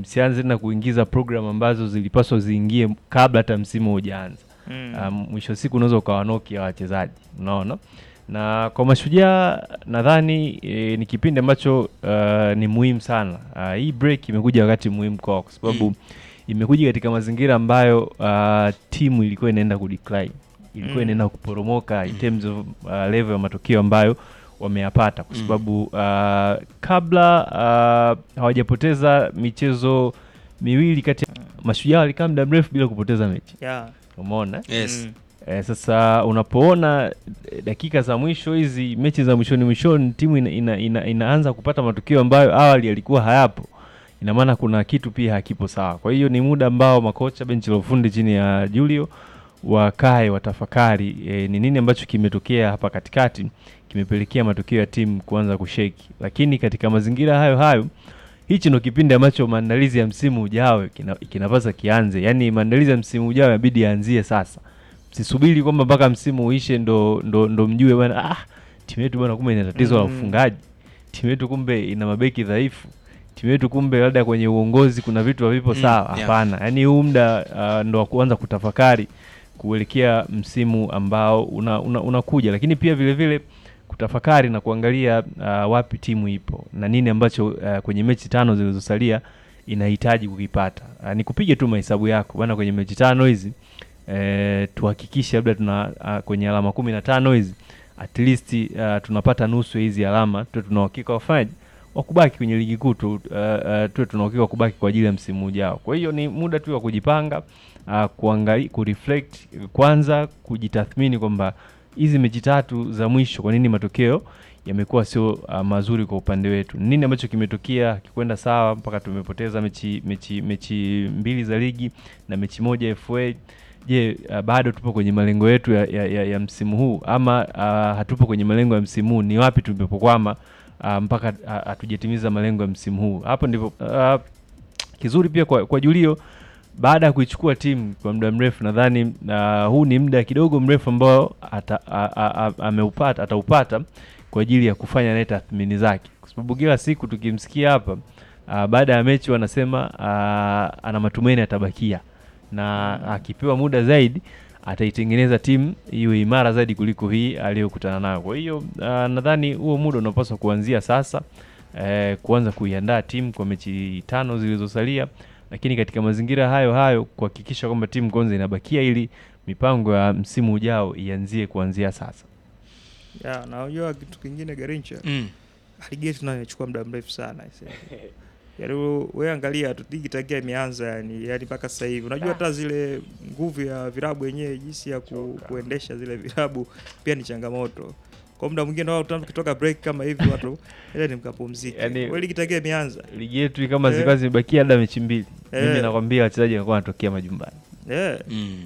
msianze tena kuingiza program ambazo zilipaswa ziingie kabla hata msimu hujaanza. Mm. Um, mwisho wa siku unaweza ukawanoki ya wachezaji unaona na kwa mashujaa nadhani e, ni kipindi ambacho uh, ni muhimu sana uh, hii break imekuja wakati muhimu kwao kwa sababu Mm. imekuja katika mazingira ambayo uh, timu ilikuwa inaenda kudecline ilikuwa Mm. inaenda kuporomoka in terms of uh, level ya matokeo ambayo wameyapata kwa Mm. sababu uh, kabla uh, hawajapoteza michezo miwili kati ya mashujaa walikaa muda mrefu bila kupoteza mechi Yeah. umeona Yes. Mm. Eh, sasa unapoona eh, dakika za mwisho hizi mechi za mwishoni mwishoni timu ina, ina, ina, inaanza kupata matukio ambayo awali yalikuwa hayapo, ina maana kuna kitu pia hakipo sawa. Kwa hiyo ni muda ambao makocha benchi la ufundi chini ya Julio wakae watafakari eh, ni nini ambacho kimetokea hapa katikati kimepelekea matokeo ya timu kuanza kusheki, lakini katika mazingira hayo hayo hichi ndo kipindi ambacho maandalizi ya msimu ujao kina- kinapaswa kianze. Yaani maandalizi ya msimu ujao inabidi yaanzie sasa msisubiri kwamba mpaka msimu uishe ndo, ndo, ndo mjue bwana ah, timu yetu bwana kumbe ina tatizo la Mm. ufungaji, timu yetu kumbe ina mabeki dhaifu, timu yetu kumbe labda kwenye uongozi kuna vitu havipo Mm, sawa. yeah. Hapana, yaani huu muda uh, ndo wa kuanza kutafakari kuelekea msimu ambao unakuja una, unakuja. lakini pia vile vile kutafakari na kuangalia uh, wapi timu ipo na nini ambacho uh, kwenye mechi tano zilizosalia inahitaji kukipata. Uh, ni kupige tu mahesabu yako bana, kwenye mechi tano hizi eh, tuhakikishe labda tuna uh, kwenye alama kumi na tano hizi at least uh, tunapata nusu ya hizi alama, tuwe tuna uhakika wafanyaji wa kubaki kwenye ligi kuu tu, uh, uh, tuwe tuna uhakika wa kubaki kwa ajili ya msimu ujao. Kwa hiyo ni muda tu wa kujipanga uh, kuangalia, kureflect kwanza, kujitathmini kwamba hizi mechi tatu za mwisho, kwa nini matokeo yamekuwa sio uh, mazuri kwa upande wetu? Ni Nini ambacho kimetokea kikwenda sawa mpaka tumepoteza mechi mechi mechi mbili za ligi na mechi moja FA? Je, uh, bado tupo kwenye malengo yetu ya, ya, ya, ya msimu huu ama uh, hatupo kwenye malengo ya msimu huu? Ni wapi tumepokwama uh, mpaka uh, hatujatimiza malengo ya msimu huu? Hapo ndipo uh, kizuri pia kwa, kwa Julio baada ya kuichukua timu kwa muda mrefu, nadhani uh, huu ni muda kidogo mrefu ambao ata, a, a, a, ameupata ataupata kwa ajili ya kufanya naye tathmini zake, kwa sababu kila siku tukimsikia hapa uh, baada ya mechi wanasema uh, ana matumaini atabakia na akipewa muda zaidi ataitengeneza timu iwe imara zaidi kuliko hii aliyokutana nayo. Kwa hiyo uh, nadhani huo muda unapaswa kuanzia sasa eh, kuanza kuiandaa timu kwa mechi tano zilizosalia, lakini katika mazingira hayo hayo kuhakikisha kwamba timu kwanza inabakia ili mipango ya msimu ujao ianzie kuanzia sasa. Yeah, na unajua kitu kingine Garincha, Mm. ligi yetu nayo imechukua muda mrefu sana aisee. Yaani wewe- wewe angalia tu ligi tangia imeanza yani yani mpaka sasa hivi. Unajua hata zile nguvu ya vilabu wenyewe jinsi ya ku, kuendesha zile vilabu pia ni changamoto. Kwa muda mwingine wao tukitoka break kama hivi watu ile ni mkapumzike. Yaani- Wewe ligi tangia imeanza. Ligi yetu kama Eh. zilikuwa zimebakia labda mechi mbili, Eh. mimi nakwambia wachezaji wanakuwa wanatokea majumbani. Eh. Mm.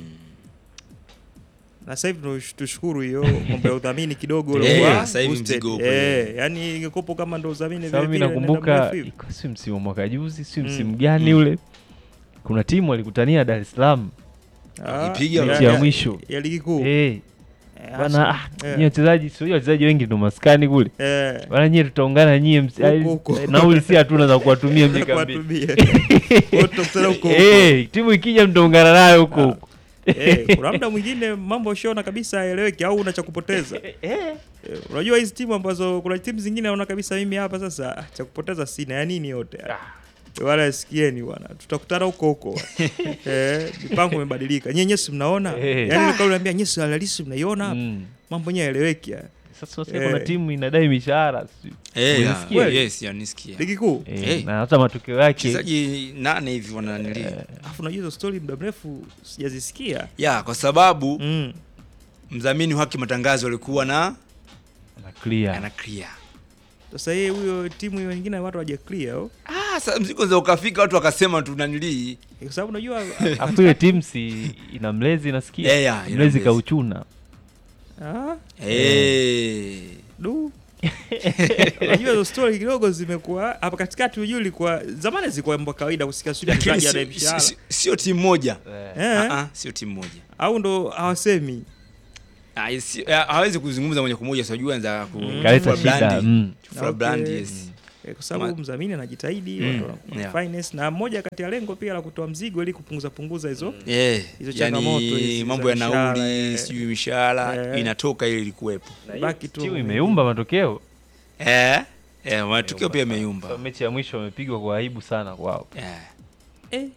Na sasa hivi tush- tushukuru hiyo mambo ya udhamini kidogo Eh, ulikuwa sasa hivi boosted. mzigo upo, Eh, yani ingekupo kama ndo udhamini vile Sababu mimi vile nenda nakumbuka mrefu hivi. iko- si msimu wa mwaka juzi, si Mm. msimu gani Mm. ule, kuna timu walikutania Dar es Salaam Ah, Ipiga mechi ya mwisho ya ligi kuu. Eh, Eh, bana hasa- ah, eh, nyie wachezaji sio wachezaji wengi ndo maskani kule eh, bana, nyie tutaungana nyie ms- Huko, ai- huko. nauli si hatuna za kuwatumia mjeka mbili kuwatumia. Wote tutakutana huko huko. Eh, timu ikija mtaungana nayo huko Ah. huko Eh, kuna muda mwingine mambo ushaona kabisa haeleweki au una cha kupoteza. Eh, unajua hizi timu ambazo kuna timu zingine naona kabisa mimi hapa sasa ah, cha kupoteza sina ya nini yote. Wala sikieni bwana. Tutakutana huko huko. eh, mipango imebadilika. Nyinyi nyesi mnaona? Eh. Yaani kama unaniambia nyesi halisi mnaiona hapa. Mm. Mambo yenyewe haeleweki. ya. Sasa sasa Eh. kuna timu inadai mishahara si- Eh, ya, Unisikia? yes, ya, nisikia. Ligi kuu. eh, Eh. na hata matokeo yake Wachezaji nane hivi wananili. Alafu unajua hizo story muda mrefu sijazisikia. Ya, kwa sababu Mm. mdhamini wa haki matangazo alikuwa na ana clear. ana clear. Sasa yeye huyo timu hiyo nyingine watu hawaja clear au? Ah, sasa mzigo za ukafika watu wakasema tunanilii. Kwa sababu unajua Alafu ile timu si ina mlezi nasikia Eh, ya, ina mlezi mlezi. kauchuna ah, Eh. du unajua hizo story kidogo zimekuwa hapa katikati hujui ilikuwa zamani zilikuwa mambo ya kawaida kusikia sijui Lakini mchezaji ana si- mshahara si- sio timu moja. Eh. eh, Ah, ah, sio timu moja. au ndo hawasemi Ah, si- ah, hawezi kuzungumza moja kwa moja sijui anza ku Mm. kaleta kufua shida brandi. mm. Kufua Okay. brandi, yes. Eh, kwa sababu Ma- mdhamini anajitahidi Mm, watu wana- yeah. finance na moja kati ya lengo pia la kutoa mzigo ili kupunguza punguza hizo Eh, Hizo changamoto hizi yani za mambo ya mishahara, nauli eh. sijui mishahara Eh. inatoka ili ilikuwepo baki tu timu imeumba matokeo eh, eh, matukio pia yameyumba So, mechi ya mwisho wamepigwa kwa aibu sana kwao eh. eh,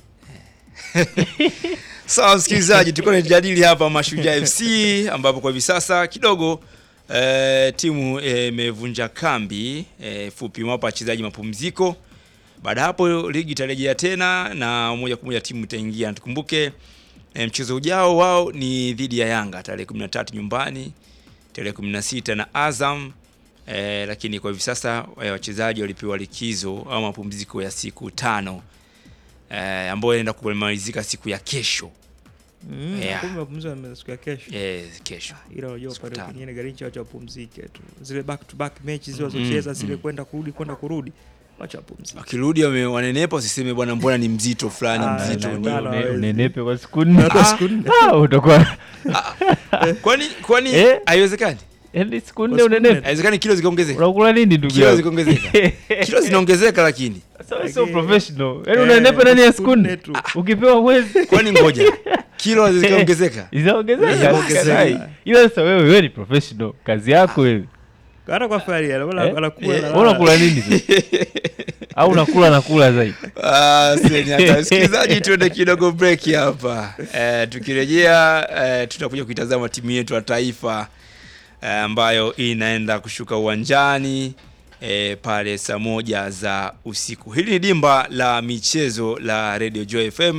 Sawa msikilizaji, tulikuwa tunajadili hapa Mashujaa FC ambapo kwa hivi sasa kidogo eh, timu eh, imevunja kambi eh, fupi, imewapa wachezaji mapumziko. Baada ya hapo ligi itarejea tena na moja kwa moja timu itaingia. Na Tukumbuke eh, mchezo ujao wao ni dhidi ya Yanga tarehe 13 nyumbani, tarehe 16 na Azam eh, lakini kwa hivi sasa eh, wachezaji walipewa likizo au mapumziko ya siku tano eh, ambayo inaenda kumalizika siku ya kesho mm, Yeah. kumbe mapumziko yame- siku ya kesho eh, kesho ila unajua Siku pale tano. kwingine Garincha wacha wapumzike tu zile back to back mechi zile Mm, wazocheza mm, zile mm. kwenda kurudi kwenda kurudi wacha wapumzike wakirudi wame- wanenepa, usiseme bwana, mbona ni mzito fulani Ah, mzito na- ni na- Une- hawezi. unenepe kwa siku nne Hata siku nne. Ah, utakuwa kwani kwani Eh? haiwezekani yaani siku Kwa nne siku unenepe haiwezekani kilo zikaongezeka unakula nini ndugu kilo yangu zikaongezeka kilo zinaongezeka lakini Sasa wewe sio Lakini- professional yaani Eh, unanenepa ndani ya siku nne tu. ukipewa mwezi kwani ngoja kilo zikaongezeka zinaongezeka Zinaongezeka. ila sasa wewe wewe ni professional kazi yako wewe hata kwa fari Eh? anakula Eh, na- Wewe unakula nini sasa? au unakula nakula zaidi Ah, seni hata msikilizaji, tuende kidogo break hapa. Eh, tukirejea eh, tutakuja kuitazama timu yetu ya taifa eh, ambayo inaenda kushuka uwanjani eh, pale saa moja za usiku. Hili ni dimba la michezo la Radio Joy FM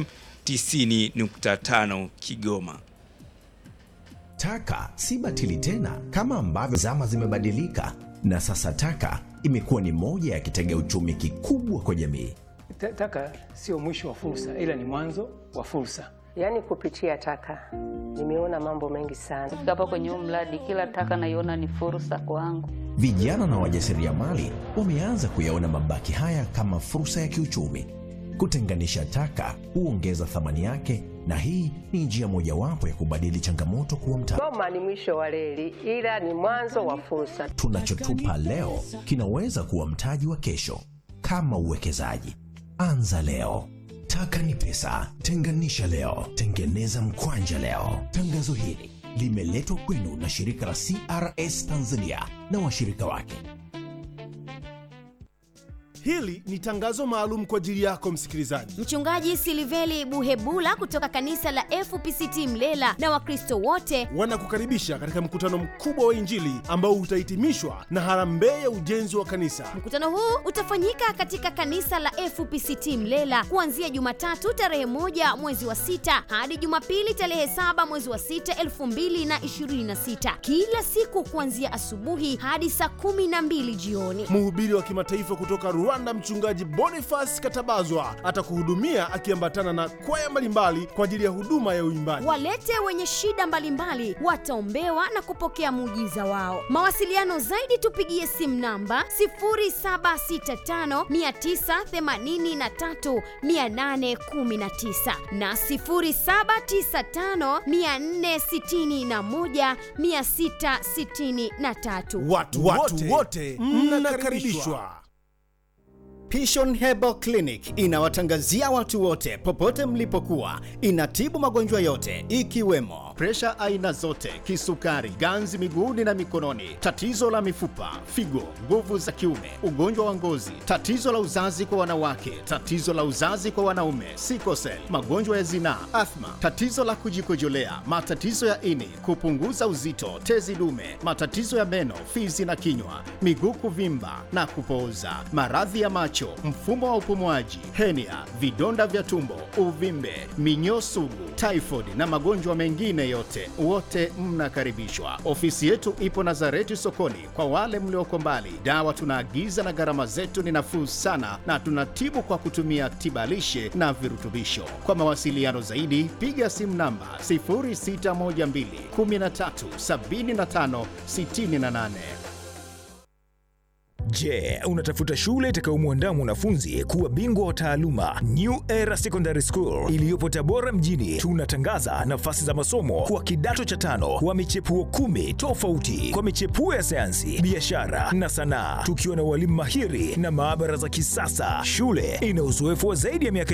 90.5 Kigoma. Taka si batili tena kama ambavyo zama zimebadilika, na sasa taka imekuwa ni moja ya kitega uchumi kikubwa kwa jamii. Ta- Taka sio mwisho wa fursa, ila ni mwanzo wa fursa. Yaani kupitia taka nimeona mambo mengi sana. Kufika hapa kwenye huu mradi, kila taka naiona ni fursa kwangu. Vijana na wajasiriamali wameanza kuyaona mabaki haya kama fursa ya kiuchumi. Kutenganisha taka huongeza thamani yake, na hii ni njia mojawapo ya kubadili changamoto kuwa mtaji. Goma ni mwisho wa reli, ila ni mwanzo wa fursa. Tunachotupa leo kinaweza kuwa mtaji wa kesho. Kama uwekezaji, anza leo. Taka ni pesa, tenganisha leo, tengeneza mkwanja leo. Tangazo hili limeletwa kwenu na shirika la CRS Tanzania na washirika wake. Hili ni tangazo maalum kwa ajili yako msikilizaji. Mchungaji Siliveli Buhebula kutoka kanisa la FPCT Mlela na Wakristo wote Wanakukaribisha katika mkutano mkubwa wa Injili ambao utahitimishwa na harambee ya ujenzi wa kanisa. Mkutano huu utafanyika katika kanisa la FPCT Mlela kuanzia Jumatatu tarehe moja mwezi wa sita hadi Jumapili tarehe saba mwezi wa sita elfu mbili na ishirini na sita kila siku kuanzia asubuhi hadi saa kumi na mbili jioni. Mhubiri wa kimataifa kutoka Rwanda, mchungaji Boniface Katabazwa atakuhudumia akiambatana na kwaya mbalimbali kwa ajili ya huduma ya uimbaji. Walete wenye shida mbalimbali wataombewa na kupokea muujiza wao. Mawasiliano zaidi tupigie simu namba 0765983819 na 0795461663. Watu, watu wote mnakaribishwa. Pishon Herbal Clinic inawatangazia watu wote popote mlipokuwa. Inatibu magonjwa yote ikiwemo presha aina zote, kisukari, ganzi miguuni na mikononi, tatizo la mifupa, figo, nguvu za kiume, ugonjwa wa ngozi, tatizo la uzazi kwa wanawake, tatizo la uzazi kwa wanaume, sikosel, magonjwa ya zinaa, athma, tatizo la kujikojolea, matatizo ya ini, kupunguza uzito, tezi dume, matatizo ya meno, fizi na kinywa, miguu kuvimba na kupooza, maradhi ya macho, mfumo wa upumuaji, henia, vidonda vya tumbo, uvimbe, minyoo sugu, typhoid na magonjwa mengine yote, wote mnakaribishwa. Ofisi yetu ipo Nazareti sokoni. Kwa wale mlioko mbali, dawa tunaagiza na gharama zetu ni nafuu sana, na tunatibu kwa kutumia tibalishe na virutubisho. Kwa mawasiliano zaidi, piga simu namba 0612 13 75 68. Je, unatafuta shule itakayomwandaa mwanafunzi kuwa bingwa wa taaluma? New Era Secondary School iliyopo Tabora mjini, tunatangaza nafasi za masomo kwa kidato cha tano wa michepuo kumi tofauti kwa michepuo ya sayansi, biashara na sanaa, tukiwa na walimu mahiri na maabara za kisasa. Shule ina uzoefu wa zaidi ya miaka